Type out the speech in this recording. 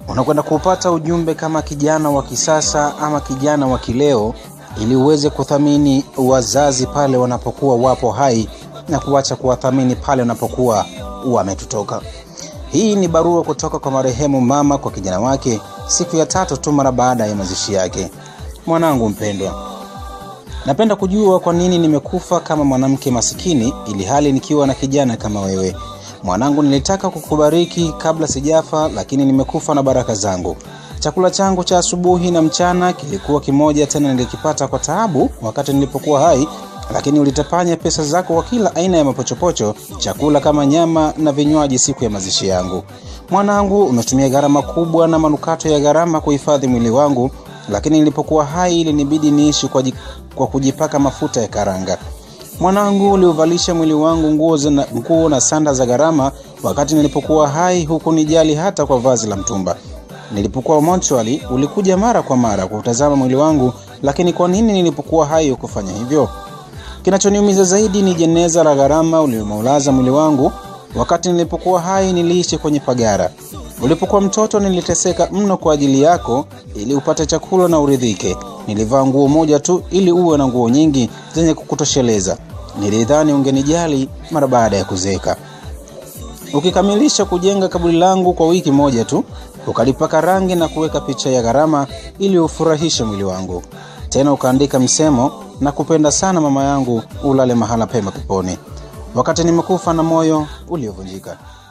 unakwenda kupata ujumbe kama kijana wa kisasa ama kijana wa kileo ili uweze kuthamini wazazi pale wanapokuwa wapo hai na kuacha kuwathamini pale wanapokuwa wametutoka hii ni barua kutoka kwa marehemu mama kwa kijana wake siku ya tatu tu mara baada ya mazishi yake mwanangu mpendwa napenda kujua kwa nini nimekufa kama mwanamke masikini ili hali nikiwa na kijana kama wewe mwanangu nilitaka kukubariki kabla sijafa lakini nimekufa na baraka zangu chakula changu cha asubuhi na mchana kilikuwa kimoja tena nilikipata kwa taabu wakati nilipokuwa hai lakini ulitapanya pesa zako kwa kila aina ya mapochopocho chakula kama nyama na vinywaji siku ya mazishi yangu mwanangu umetumia gharama kubwa na manukato ya gharama kuhifadhi mwili wangu lakini nilipokuwa hai ilinibidi niishi kwa, kwa kujipaka mafuta ya karanga mwanangu uliuvalisha mwili wangu nguo na, nguo na sanda za gharama wakati nilipokuwa hai huku nijali hata kwa vazi la mtumba nilipokuwa mochwali ulikuja mara kwa mara kutazama mwili wangu lakini kwa nini nilipokuwa hai hukufanya hivyo kinachoniumiza zaidi ni jeneza la gharama uliomaulaza mwili wangu wakati nilipokuwa hai niliishi kwenye pagara ulipokuwa mtoto niliteseka mno kwa ajili yako ili upate chakula na uridhike nilivaa nguo moja tu ili uwe na nguo nyingi zenye kukutosheleza nilidhani ungenijali mara baada ya kuzeeka ukikamilisha kujenga kaburi langu kwa wiki moja tu ukalipaka rangi na kuweka picha ya gharama ili ufurahishe mwili wangu tena ukaandika msemo na kupenda sana mama yangu ulale mahala pema peponi wakati nimekufa na moyo uliovunjika